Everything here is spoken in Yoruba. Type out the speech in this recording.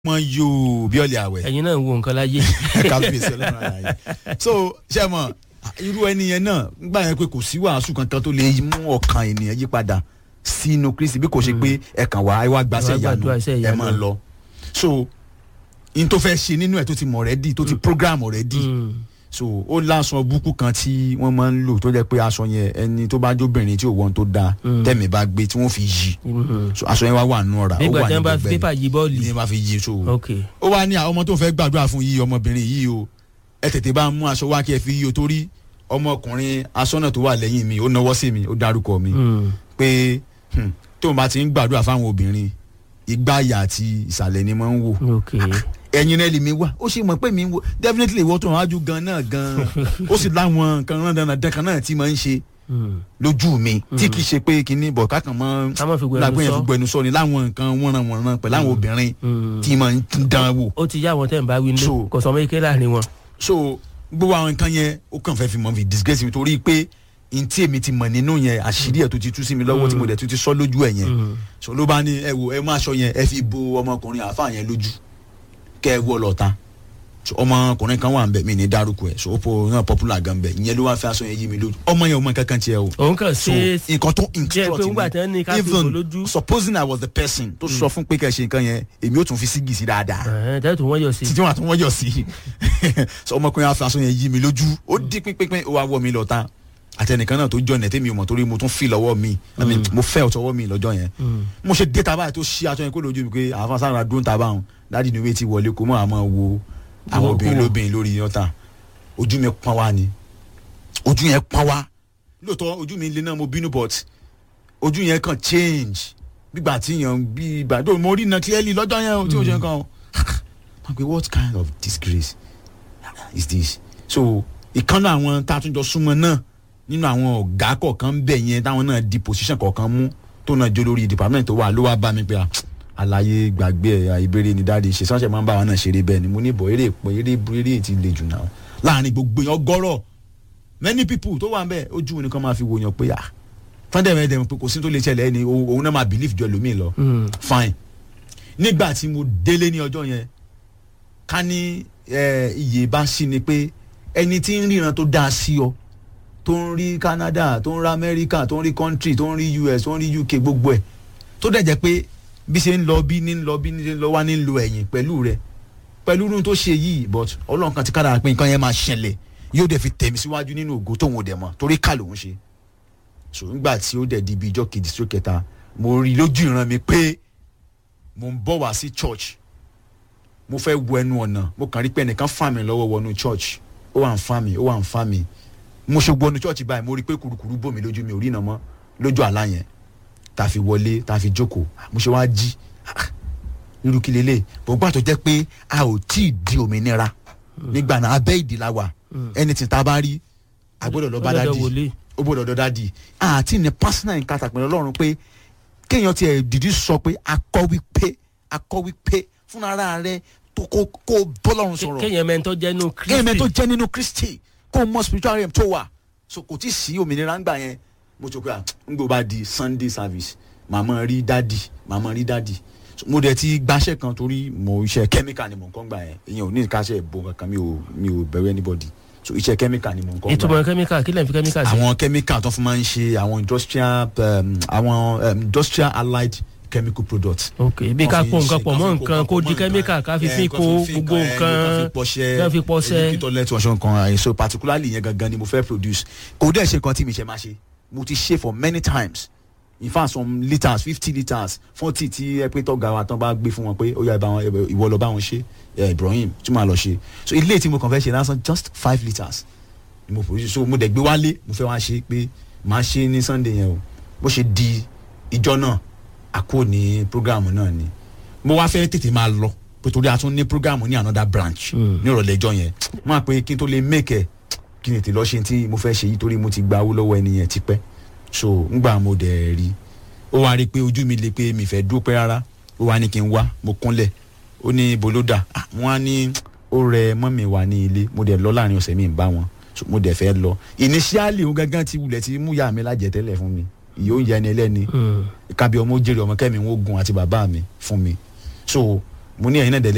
mọ yóò bí ọ̀lẹ̀ àwẹ̀ ẹ̀yin náà ń wo nǹkan láyé. kábíyèsí ọlọ́run àlàyé so ṣe mọ irú ẹni yẹn náà nígbà yẹn pé kò sí wàásù kankan tó lè mú ọkàn ènìyàn yí padà sínú kristi bí kò ṣe pé ẹ̀kan wà á wá gbàṣẹ Ẹ wá ìyanu gbàdúrà iṣẹ́ ẹ ìyanu. máa lọ so n tó fẹ́ ṣe nínú ẹ̀ tó ti mọ̀ rẹ́dì tó ti program rẹ́dì Mm. so ó láṣọ búkú kan tí wọ́n máa ń lò tó jẹ́ pé aṣọ yẹn ẹni tó bá jóbìnrin tí ò wọ́n tó dáa Mm. tẹ̀mí bá gbé tí wọ́n fi yí Mhm. so aṣọ yẹn wá wà nù ọ̀rá ó nígbà wà tí ní wọ́n bá gbẹgbẹ́ pépà yí bọ́ọ̀lì. ní bá fi yí so ok ó wá ní àwọn ọmọ tó fẹ́ gbàdúrà fún yìí ọmọbìnrin yìí o ẹ tètè bá mú aṣọ wá kí ẹ fi yí o torí ọmọkùnrin aṣọ́nà tó wà lẹ́yìn mi ó náwó sí mi ó dárúkọ mi Mm. pé hmm, tóun bá ti ń gbàdúrà fáwọn obìnrin ìgbáyà àti ìsàlẹ̀ ni mo ń wò ok ẹ̀yin náà lè mi wá ó ṣe mọ̀ pé mi ń wò definitely ìwọ tó ń wájú gan náà gan ó sì láwọn nǹkan rán dandan dẹ́kan náà tí mo ń ṣe Mm. lójú mi tí kì í ṣe pé kinní bọ̀ kákan mọ́ ká má fi gbẹnu lágbóyè sọ. fi gbẹnu sọ ni láwọn nǹkan wọ́nranwọ̀nran pẹ̀lú àwọn obìnrin Mm. tí mo ń dán wò ó ti yá àwọn tẹ̀ ń bá wí ní So- kò sọ méjì láàrin wọn. so gbogbo àwọn nǹkan yẹn ó kàn fẹ́ fi mọ̀ fi disgrace mi torí pé n tí èmi ti mọ̀ nínú yẹn àṣírí ẹ̀ tó ti tú sí mi lọ́wọ́ tí mo dẹ̀ tún ti sọ lójú ẹ̀ yẹn Mm. so ló bá ní ẹ wo ẹ má aṣọ yẹn ẹ fi bo ọmọkùnrin àáfà yẹn lójú kẹ ẹ wọ lọ́ta so ọmọkùnrin kan wà ń bẹ mi ní dárúkọ ẹ so ó po náà popular gan bẹ ìyẹn ló wá fẹ́ aṣọ yẹn yí mi lójú ọmọ yẹn ò mọ kankan tiẹ̀ o òun kàn so ṣe nǹkan tó jẹ́ pé instruct ńgbà tí wọ́n ní ká fi bò even lójú. supposing I was the person tó sọ fún pé kẹ́ ẹ ṣe nǹkan yẹn èmi ò tún fi sígì sí dáadáa ẹ̀hẹ́n, tẹ́tù wọ́n yọ sí. títí wọn àti wọn yọ sí so ọmọkùnrin afa aṣọ yẹn yí mi lójú ó di pínpín ó wá wọ mi lọ ta àtẹnìkan náà tó jọ ẹ̀ tẹ́mi ò mọ̀ torí mo tún fi lọ́wọ́ mi I mean, mo fẹ́ ọ̀tọ̀wọ́ mi lọ́jọ́ yẹn Mm. mo ṣe dé taba tó ṣí aṣọ yẹn kó lójú mi pé àwọn sára dún taba hàn dáàdi ni wéé ti wọlé kó mọ àmọ́ wo àwọn Wo- obìnrin wo. lóbìnrin lórí yọta ojú mi pọ́n wá ni ojú yẹn pọ́n wá lóòótọ́ ojú mi lé náà mo bínú but ojú yẹn kàn change gbígbà tí yàn bí ìgbà tó mo rí iná clearly lọ́jọ́ yẹn o tí o ṣe kàn o wọn pe what kind of disgrace is this so ìkànnì àwọn tá a tún jọ súnmọ́ náà nínú àwọn ọ̀gá kọ̀ọ̀kan bẹ̀ yẹn táwọn náà di position kọ̀ọ̀kan mú tó náà jó lórí department tó wà ló wá bá mi pé ah, àlàyé gbàgbé ẹ̀ ìbéèrè ni dáàdi ṣe sọ́nṣẹ́ máa ń bá wọn náà ṣeré bẹ́ẹ̀ ni mo ní bọ̀ eré pọ̀ eré eré ti le jù náà láàrin gbogbo yẹn ọgọ́rọ̀ many people tó wà ń bẹ̀ ojú nìkan máa fi wòyàn pé ah fúndẹ̀mẹ̀dẹ̀ pé kò sí tó lè ṣẹlẹ̀ ẹni òun òun náà máa believe jọ lómi lọ Mm. fine nígbà tí mo délé ní ọjọ́ yẹn ká ní eh, iye bá sí ni pé ẹni tí ń ríran tó dáa sí ọ tó ń rí Canada tó ń rí America tó ń rí country tó ń rí US tó ń rí UK gbogbo ẹ̀ tó dẹ̀ jẹ́ pé bí ṣe ń lọ bí ní ń lọ bí ní ń lọ wá ní ń lo ẹ̀yìn pẹ̀lú rẹ̀ pẹ̀lú irun tó ṣe yìí but ọlọ́run kan ti kára pé nǹkan yẹn máa ṣẹlẹ̀ yóò dẹ̀ fi tẹ̀mí síwájú nínú ògo tóun ò dẹ̀ mọ̀ torí ká lòun ṣe so nígbà tí ó dẹ̀ di ibi ijọ́ kejì sí kẹta mo rí lójú ìran mi pé mo ń bọ̀ wá sí church mo fẹ́ wọ ẹnu ọ̀nà mo kàn rí pé ẹnìkan fà mí lọ́wọ́ wọnú church ó wà ń fà mí ó wà ń fà mí mo ṣe wọnú church báyìí mo rí pé kurukuru bò mí lójú mi ò rí iná mọ́ lójú àlá yẹn tá a fi wọlé tá a fi jókòó mo ṣe wá jí ah, irú kí lélẹ̀ bọ̀gbà tó jẹ́ pé a ò tí ì di òmìnira nígbà náà abẹ́ ìdí la wà ẹni tí ta bá rí a gbọ́dọ̀ lọ bá Ó gbọ́dọ̀ dádì wọlé. ó gbọ́dọ̀ lọ dádì àti ní personal encounter pẹ̀lú ọlọ́run pé kéèyàn tiẹ̀ dìdí sọ pé akọ́ wípé akọ́ wípé fúnra rẹ tó kó kó bọ́lọ́run sọ̀rọ̀ kéèyàn mẹ́ntọ́ jẹ́ nù kéèyàn mẹ́ tó kristi jẹ́ nínú kristi kó mọ spiritual realm tó wà so kò tí ì sí òmìnira ńgbà yẹn mo tó pé à ń gbọ́ bá di sunday service màmá rí dádì màmá rí dádì So, mo dẹ̀ ti gbaṣẹ́ kan torí mo iṣẹ́ chemical ni mo ń kọ́ ńgbà yẹn ìyẹn ò ní ìkáṣẹ́ ìbò kankan mi ò mi ò bẹ̀rù anybody so iṣẹ́ chemical ni mo ń kọ́ ńgbà ìtumọ̀ yẹn kẹ́míkà kí lẹ́yìn fi kẹ́míkà sí. àwọn chemical tó fún máa ń ṣe àwọn industrial um, àwọn um, industrial allied chemical products ok bí ká Wọ́n fi pọ̀ ń nǹkan ṣe- pọ̀ mọ́ kán fi nǹkan kó kó di pọ̀ mọ́ kẹ́míkà nǹkan. ká fi Eh, fi kán kó fi gbogbo eh, nǹkan kán fi pọṣẹ kán fi pọṣẹ. èyí toilet ọṣọ nǹkan eh, so particularly yẹn gangan ni mo fẹ́ produce kò dẹ̀ ṣe nǹkan tí mi ṣe máa ṣe mo ti ṣe for many times in fact some litres fifty litres forty tí ẹ pé tọ́ga wa tán bá gbé fún wọn pé ó yá ibà wọn ẹ- ìwọ lọ bá wọn ṣe eh, Ibrahim tí màá lọ ṣe so ilé tí mo kàn fẹ́ ṣe lásán just five litres ni mo produce so mo dẹ̀ gbé wálé mo fẹ́ wá ṣe pé màá ṣe ní Sunday yẹn o bó ṣe di ìjọ náà àkó ní program náà ni mo wá fẹ́ tètè máa lọ pé torí a tún ní program ní another branch ní ìrọ̀lẹ́ ẹjọ́ yẹn mo máa pe kí n tó lè make ẹ̀ kí n tètè lọ ṣe tí mo fẹ́ ṣe yìí torí mo ti gba owó lọ́wọ́ ẹni yẹn tipẹ́ so ngbà mo dẹ̀ rí ó wá rí i pé ojú mi le pé mi fẹ́ dúró pẹ́ rárá ó wá ní kí n wá mo kúnlẹ̀ ó ní bolódà ah, wọ́n á ní ó rẹ mọ́mì wá ní ilé mo dẹ̀ lọ láàrin ọ̀sẹ̀ mi ń bá wọn so mo dẹ̀ fẹ́ lọ initially ó gángan ti wulẹ̀ ti mú yá mi lájẹ tẹ́lẹ̀ fún mi ìyó ń ya ẹni ẹlẹ́ni kábí ọmọ ó jèrè ọmọ kẹ́mi ń wógun àti bàbá mi fún mi so mo ní ẹ̀yin náà dẹ̀ lẹ́